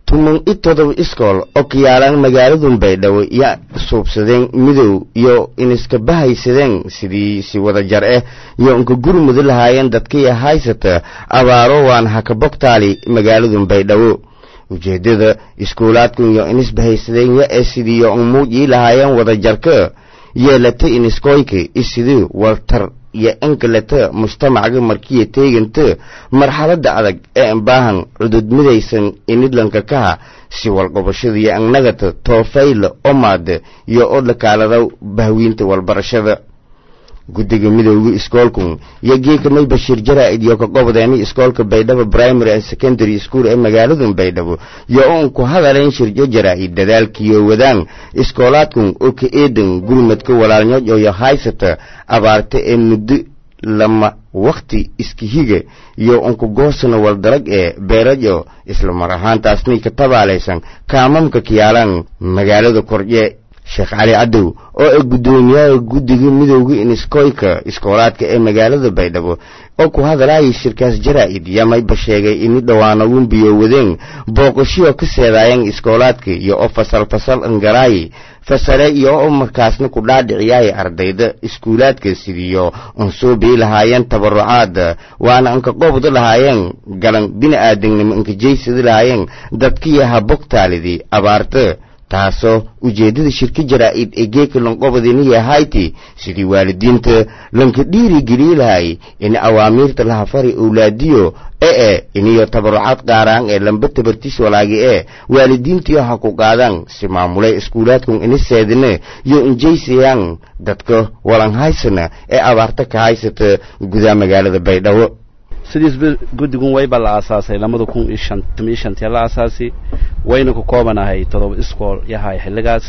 tuman i todoba iskool oo ka yaalaan magaaladun baydhabo iyo suubsadeen midow iyo iniska bahaysadeen sidii si wada jar ah iyo inka gurmudu lahaayeen dadkaiyo haysata abaaro waan haka bogtaali magaaladun baydhabo ujeeddada iskuulaadkun iyo inis bahaysadeen yo ee sidiiyo umuujii lahaayeen wada jarka yeelata iniskoyka isidii waltar iyo inkaleta mujtamacga markiya teeganta marxaladda adag ee ambaahan cudud midaysan inidlanka kaha si walqobashada iyo annagata toofayla omaada iyo oo dhakaalada bahwiinta walbarashada guddiga midowga iskoolkun iyo geekamay bashiir jaraa'id iyo ka qobodeeni iskoolka baydhabo primary and secondary school ee magaaladan baydhabo iyo uun ku hadaleen shirjo jaraa'id dadaalkiiyo wadaan iskoolaadkun oo ka eedan gurmadka walaalnyood iyo haysata abaarta ee muddo lama wakhti iskihiga iyo unku goosana waldalag ee beerajo isla mar ahaantaasnay ka tabaalaysan kaamamka kiyaalaan magaalada kordye sheekh cali cadow oo ah guddoomiyaha guddiga midowga iniskoyka iskoolaadka ee magaalada baydhabo oo ku hadalaayay shirkaas jaraa'id yamayba sheegay ini dhowaanagun biyo wadeen booqashiyoo ka seedaayeen iskoolaadka iyo oo fasal fasal angaraayi fasale iyo oo markaasna ku dhaadhiciyaay ardayda iskuulaadka sidiyo unsuubii lahaayeen tabarucaada waana anka qobda lahaayeen galan bini'aadamnimo anka jaysada lahaayeen dadkiyo habogtaalidii abaarta taasoo ujeeddada shirka jaraa'id ee geeka lanqobadiniya hayti sidii waalidiinta lanka dhiirigeliyi lahay in awaamiirta lahafari owlaadiyo ee e iniyo tabarucaad qaaraan ee lamba tabartiis walaagi ee waalidiintiyo ha ku qaadaan si maamulay iskuulaadkun ini seedine yo injaysayaan dadka walan haysana ee abaarta ka haysata gudaha magaalada baydhabo sidiisba guddigun wayba la aasaasay labada kun iyo shan tuma iyo shantiya la aasaasi wayna ku koobanahay todoba iskool yahay xilligaas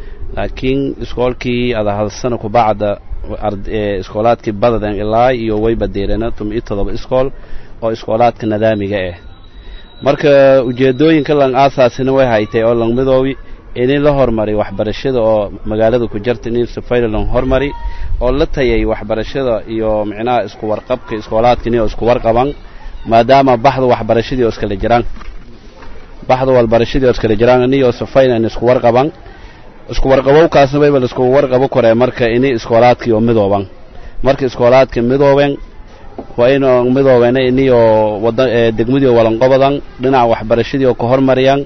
laakiin iskoolkii ada hal sana kubacda iskoolaadkii badaden ilaa iyo wayba deerena tuma iyo todoba iskool oo iskoolaadka nadaamiga ah marka ujeedooyinka lang aasaasina way haytay oo lang midoobi ini la hormari waxbarashada oo magaalada ku jarta in safayla lang hormari oo la tayay waxbarashada iyo micnaha isku warqabka iskoolaadkani oo isku warqaban maadaama baxda waxbarashadii oo iskala jiraan baxda walbarashadii oo iskala jiraan iniyo safayla in isku warqaban isku warqabowkaasna wayba laisku warqabo koree marka ini iskoolaadkii oo midooban marka iskoolaadka midooben waa inu midoobena iniyo wada degmadii oo walanqobadan dhinaca waxbarashadii oo ka hormariyaan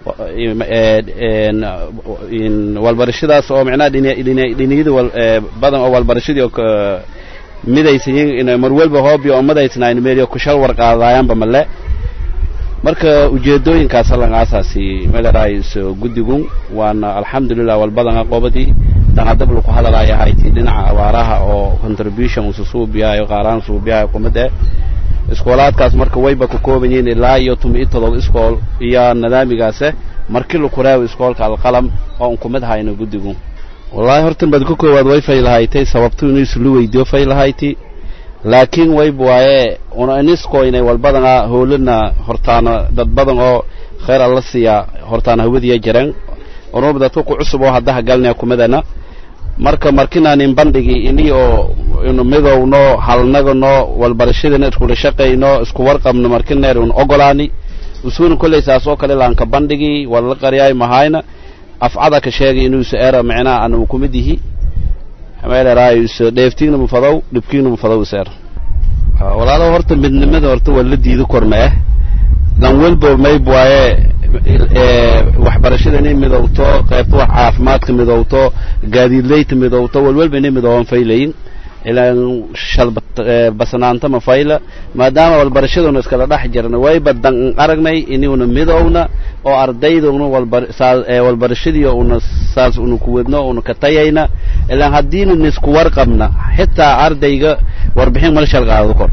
walbarashadaas oo micnaha dhiniyada badan oo walbarashadii oo midaysayin mar walba hoobiyo oo madaysnayn meeliyo kushal warqaadaayaanba male marka ujeedooyinkaas lan aasaasi meelaraayis guddigun waana alxamdulilah walbadan aqoobadii danadab laku hadalaya hayti dhinaca abaaraha oo contribution usu suubiyahayo qaaraan suubiyahayo kumid eh iskoolaadkaas marka wayba ka kooban yihiin ilaa iyo tuma iyo todoba iskool iyo nadaamigaase markii laku raawo iskoolka alqalam oo un kumid hayno guddigu wallaahi hortan baad ka koowaad way faylahaytay sababtu inuu islu weydiyo faylahayti laakiin wayb waaye una iniskoynay walbadana howlana hortaana dad badan oo khayr alla siiya hortaana hawadiya jireen unuba dadka ku cusub oo haddaha galnaya kumidana marka markinaanin bandhigi ini oo inu midowno halnagano walbarashadana iskula shaqayno isku warqabno markineer un ogolaani usuuna kolley saas oo kale laanka bandhigi wala qaryaay mahayna afcada ka sheegay inuusa era micnaha ana uu kumid yihi meeleraayus dheeftiigna mufadow dhibkiigna mufadow iseer walaalo horta midnimada horta waa la diido korna eh dan walbo mayb waaye waxbarashada inay midowto qaybta wax caafimaadka midowto gaadiidleyta midowto walwalba inay midooban faylayin ilaan shalbasnaanta ma fayla maadaama walbarashaduna iskala dhex jirna wayba dan aragnay inuuna midowna oo ardayduna walbarashadii una saas una kuwadno una ka tayayna ilaan haddiina nisku warqabna xitaa ardayga warbixin mala shalqaado kor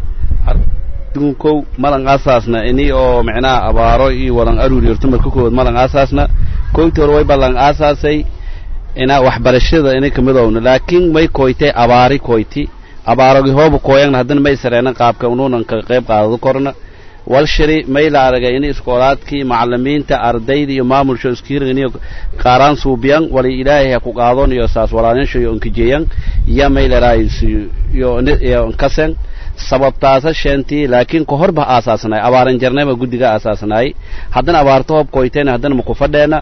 kow malan aasaasna ini oo micnaha abaaro iyo walan aruuri horta marka koowaad malan aasaasna koyntii hore wayba lan aasaasay ina waxbarashada inay kamidowna laakiin may koytay abaari koyti abaarogi hooba kooyagna haddana may sareena qaabka unuunan ka qayb qaadado korna walshiri may la aragay in iskoolaadkii macalimiinta ardayda iyo maamulsho iskiirganiyo qaaraan suubiyan wali ilaahay ha ku qaadon iyo saas walaanisho iyo onkijeyan iyo may laraayis iyo iyo nkasen sababtaasa sheentii laakiin ka horba aasaasnaay abaaran jarnayba guddiga aasaasnaay haddana abaarto hoob koyteen haddana maku fadheena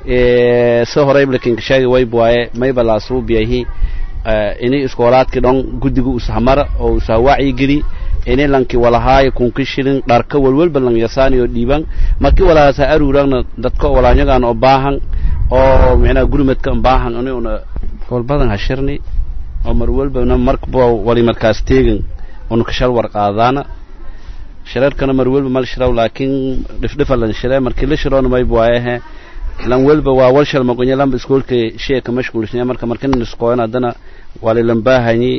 se horeyblakinka sheegi wayb waaye mayba laasuubiyahi ini iskoolaadki dhon guddiga ushamara oo usaha wacyigeli ini lanki walahaayo kunki shilin dharka walwalba lang yasaaniyo dhiiban marki walaasa aruuragna dadka walaanyagaan oo baahan oo micnaha gurmadka baahan ini una walbadan hashirni oo mar walbana marba wali markaas teegin una kashal warqaadaana shirarkana mar walba mal shiraw laakiin dhifdhifa lan shire markii la shiroona mayb waayahe lan walba waa walshal magonya lamba iskoolka sheeka mashquulsanya marka markina niskoon haddana wali lambaahanyi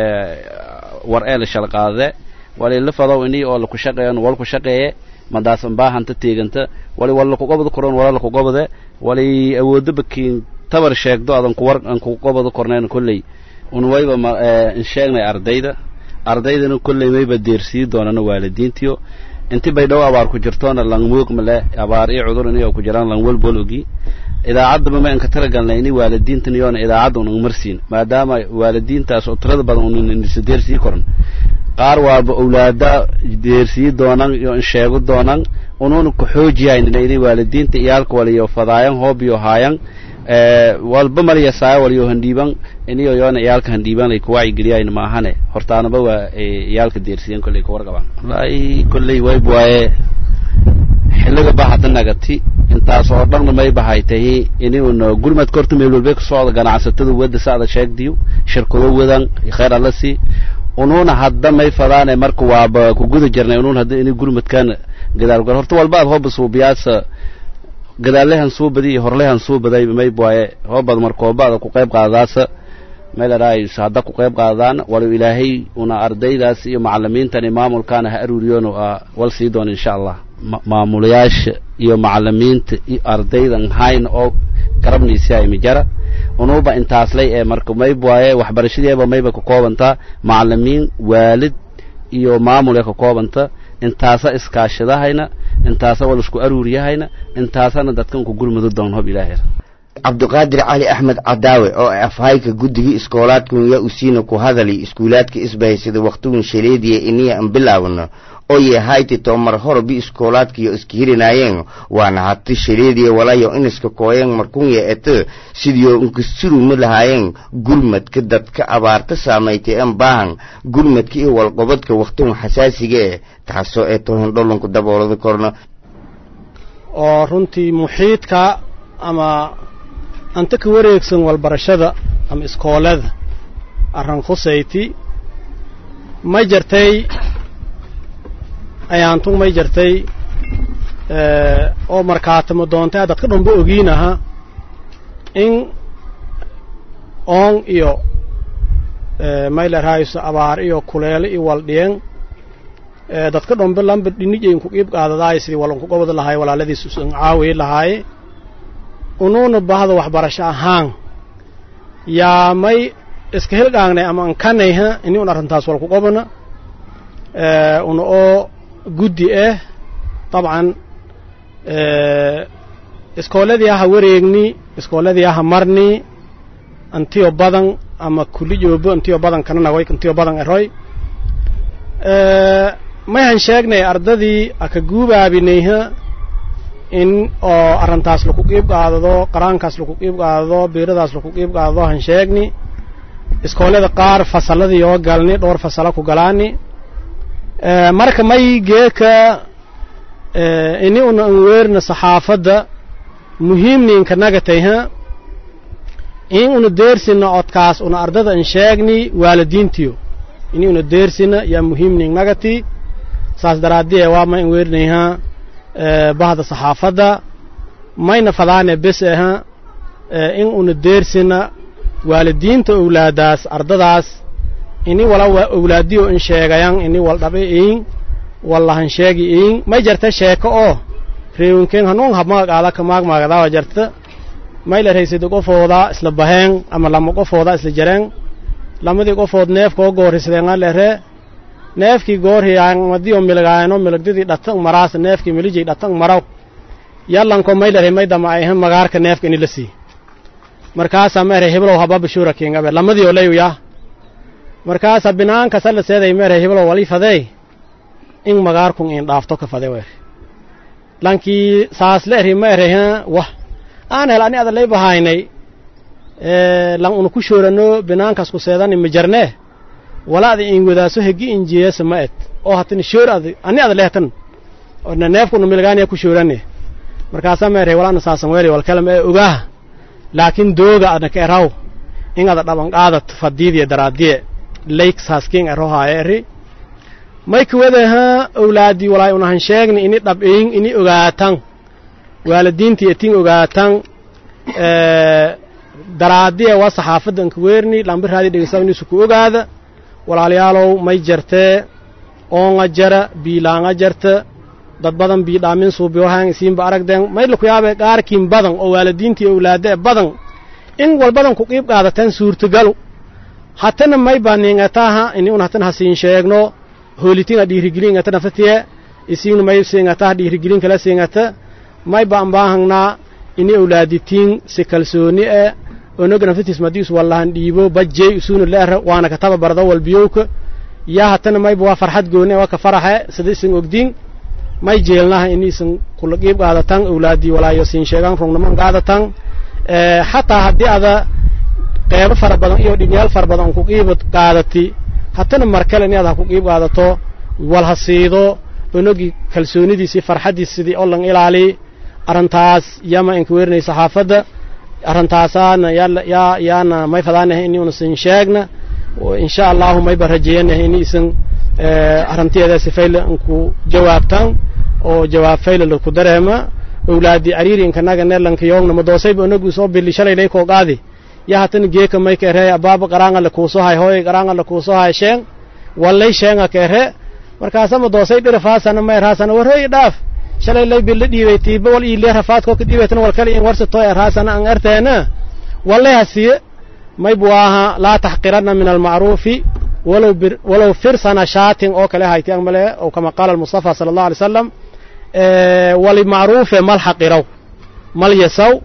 war ee la shal qaade wali la fadow ini oo laku shaqeeyan wal ku shaqeeye madaasan baahanta teeganta wali wal lakugobada koron wala lakugobade wali awoodo bakiin tabar sheegdo adan kuwar aan kugobada kornayn kolley un wayba ma in sheegnay ardayda ardaydana kolley mayba deersii doonana waalidiintiyo inti bay dhow abaar ku jirtoona lang muug male abaar iyo cudur ini oo ku jiraan lang walbol ogi idaacaddaba ma inka talagalnay ini waalidiintan iyoona idaacadda unan marsiin maadaama waalidiintaas oo tirada badan unan isa deersii koran qaar waaba owlaada deersii doonan iyo insheego doonan unuuna ku xoojiyaynina ini waalidiinta iyaalka waliyo fadaayan hoobiyo haayan walba malyasaayo waliyo handhiiban iniyo yoona iyaalka handhiiban lay kuwacyigeliyayn maahane hortaanaba waa iyaalka deersiyan kolley kuwarqabaan wallaahi kolley wayb waaye xilliga ba hadda nagati intaas oo dhanna may bahay tahi inuuna gurmadka horta meel walbay ka socda ganacsatada wadda saada sheegdiyo shirkado wadan khayr alla sii unuuna hadda may fadaane marka waaba ku guda jirnay unuun hadda ini gurmadkan gadaal gar horta walba ad hooba suubiyaasa gadaalehan soo badi iyo horlehan soo baday mayb waaye hoobad markoobaada ku qayb qaadadaasa meelaraayus hadda ku qayb qaadadaan walow ilaahay una ardaydaas iyo macalimiintan iyo maamulkaana ha aruuriyoon wal sii doona insha allah maamulayaasha iyo macalimiinta iyo ardaydan hayn oo garabniisi ay mijara unuuba intaaslay ee marka mayb waaye waxbarashadeeba mayba ka koobantaa macalimiin waalid iyo maamul ee ka koobanta intaasa iskaashadahayna intaasa wal isku aruuriyahayna intaasana dadkan ku gurmado doon hob ilaahay cabdiqaadir cali axmed cadaawe oo afhayka guddigii iskoolaadkun yaa usiina ku hadali iskuulaadka isbahaysada wakhtigun shaleediya iniya an bilaawna oo yahayti tomar horobi iskoolaadkiyo iska hirinaayeen waana hati shaleediya walayo iniska kooyeen markunya ete sidiyo inkasturuma lahaayeen gurmadka dadka abaarta saamaytay en baahan gurmadka iyo walqobadka wakhtigun xasaasiga eh taasoo ee tohin dholonku daboolada korna oo runtii muxiidka ama anta ka wareegsan walbarashada ama iskoolada arran khusayti may jartay ayaantun may jartay oo markaatamo doontay dadka dhanba ogiinaha in oon iyo maylarhayso abaar iyo kuleelo iyo waldhiyen dadka dhanba lamba dhinijayn ku qiib qaadadaay sidii walanku gobod lahaay walaaladiis usan caawiyi lahaaye unuuna bahda waxbarasho ahaan yaa may iska hilgaagnay ama ankanayha ini un arrintaas walku qobona una oo guddi ah dabcan iskooladii aha wareegni iskooladii aha marni antiyo badan ama kuli joobo antiyo badan kana nagoy antiyo badan eroy mayhan sheegnay ardadii aka guubaabinayha in oo arrintaas laku qiib qaadado qaraankaas laku qiib qaadado biiradaas laku qiib qaadado han sheegni iskoolada qaar fasalladii oo galni dhowr fasala ku galaani marka may geeka ini una an weerna saxaafadda muhiimninka nagatayha in una deersina codkaas una ardada an sheegni waalidiintiyo ini una deersina yaa muhiimning nagati saas daraaddiye waa ma an weernayha bahda saxaafadda mayna fadaane bes aha in una deersina waalidiinta owlaadaas ardadaas ini wala owlaadiyo in sheegayan ini wal dhabe iin wallahan sheegi iin may jarta sheeko oo reewinken hanuun habmagaqaada ka maagmaagadawa jarta may la raysida qofooda isla baheen ama lama qofooda isla jareen lamadii qofood neefkoo goorrisadeenga lere neefkii goorhiyaan madiyo milgaayano milagdidii dhatang maraas neefkii milijay dhatang maraw yallanko may lere may dama ayhan magaarka neefka ini la sii markaasaa ma ere heblow haba bashuura kingabe lamadii oo layuya markaasa binaankasa la seeday mere heblo wali fadey in magaarkun in dhaafto ka fade wer lankii saas la eri ma ereyha wah aan hel ani ada lay bahaynay lan una ku shoorano binaankas ku seedani ma jarnee wala ada in wadaaso hegi injiyesa ma et oo hatani shoor ad ani ada lehtan ona neefkuna milgaaniya ku shoorane markaasaa ma erey walaana saasan weeri walkalam ee ogaaha laakiin dooga adna ka eraw in ada dhaban qaadat fadiidiya daraadiye layk saaskin erohaaye eri may kuwadaha owlaadii walaay unahan sheegni ini dhab'eyin ini ogaatan waalidiintii etin ogaatan daraadiye waa saxaafadda anka weerni lambiraadii dhegeysaa inuusu ku ogaada walaalayaalow may jartee oonga jara biilaanga jarta dad badan biidhaamin suubiyohan isiinba aragdeen maydla ku yaabee qaarkiin badan oo waalidiintii owlaadee badan in walbadan ku qiib qaadateen suurtagalu hatana may baa niingataha ini un hatan hasiin sheegno hoolitinga dhiirigelingata nafatiye isiinu may siingataha dhiirigelin kala siingata may baan baahangnaa ini owlaaditiin si kalsooni e onoga nafatiis madiis wallahan dhiibo bajjey isuunu leera waana kataba bardo walbiyowka yaa hatana mayba waa farxad gooni waa ka faraxe sida isin ogdiin may jeelnaha ini isin kula qiib qaadatan owlaadii walaayo siin sheegaan rungnaman qaadatan xataa haddii ada qeybo fara badan iyo dhibyaal fara badan ku qiibad qaadati hatana mar kale in aad ha ku qiib qaadato wal ha siido onogii kalsoonidiisii farxaddiis sidii oo lan ilaali arrintaas yama inka weerinay saxaafadda arrintaasaana yaa yaana may fadaanahay ini unasin sheegna insha allahu mayba rajeeyanahay ini isan arrintiyeeda si fayla inku jawaabtan oo jawaab fayla laku dareema owlaadii cariiri inkanaga neerlanka yoogna madoosayba onogu soo bili shalay lay koo qaadi ya hatana geeka may ka ere abaaba qaraanga la kuuso hay hooy qaraanga la kuuso hay sheeng wallay sheenga ka ere markaasa madoosay dhirafaasana ma erhaasana warhooy dhaaf shalay lay billa dhiibay tiiba wal iile rafaadko ka dhiibaytana wal kale in warsato erhaasana an erteena wallay hasiye may buaha laa taxqiranna min almacruufi walow bir walow firsana shaatin oo kale hayti ang male oo kama qaala almustafa sala allahu alay wasalam wali macruufe mal xaqiraw mal yasaw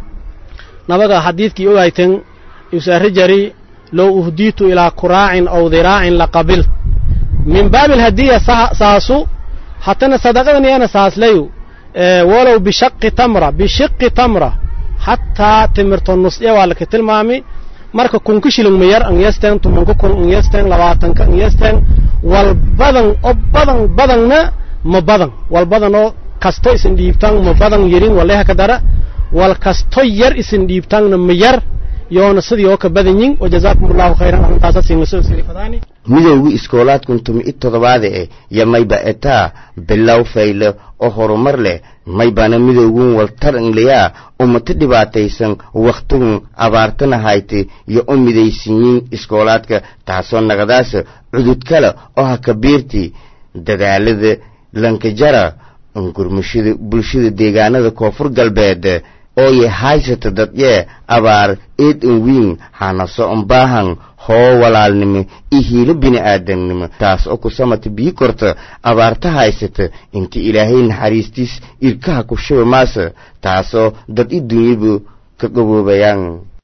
nabaga xadiidkii ogayten yusaari jari low uhdiitu ilaa kuraacin aw diraacin laqabilt min baabi alhadiya saasu hatana sadaqadan iyana saaslayu walow bishaqi tamra bishiqi tamra hataa timirto nusya waa laka tilmaami marka kunka shilin mayar an yesten tumanka kun an yesten labaatanka an yesten wal badan oo badan badanna ma badan wal badan oo kasto isin dhiibtan ma badan yarin waleha ka dara wal kasto yar isin dhiibtanna ma yar yoona sidii oo ka badan yin wajazaakum allahu khayran arrintaasa siin lasoo siri fadaani midowgii iskoolaadkun tumi i toddobaada eh yo mayba etaa bilow fayle oo horumar leh maybana midowgun waltaranlayaa ummata dhibaataysan wakhtigun abaartana hayte iyo u midaysiyin iskoolaadka taasoo naqdaasa cudud kale oo ha kabiirti dadaalada lankajara gurmashada bulshada deegaanada koonfur galbeed ooye haysata dadyee abaar eed an wiin hanaso ambaahan hoo walaalnimo iyo hiilo bini'aadamnimo taas oo ku samata bii korta abaarta haysata inta ilaahay naxariistiis irkaha ku shuba maasa taasoo dad i dunyabu ka gaboobayaan